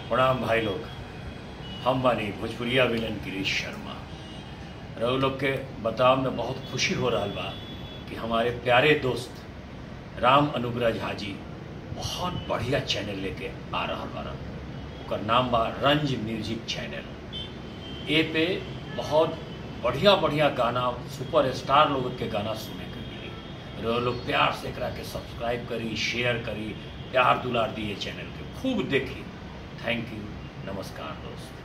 प्रणाम भाई लोग हम बानी भोजपुरिया विलन गिरीश शर्मा रघु लोग के बताव में बहुत खुशी हो रहा बा कि हमारे प्यारे दोस्त राम अनुग्रह झा जी बहुत बढ़िया चैनल लेके आ रहा बारा ओकर नाम बा रंज म्यूजिक चैनल ए पे बहुत बढ़िया बढ़िया गाना सुपर स्टार लोग के गाना सुने के मिली रहो लोग प्यार से एकरा के सब्सक्राइब करी शेयर करी प्यार दुलार दिए चैनल के खूब देखी थैंक यू नमस्कार दोस्त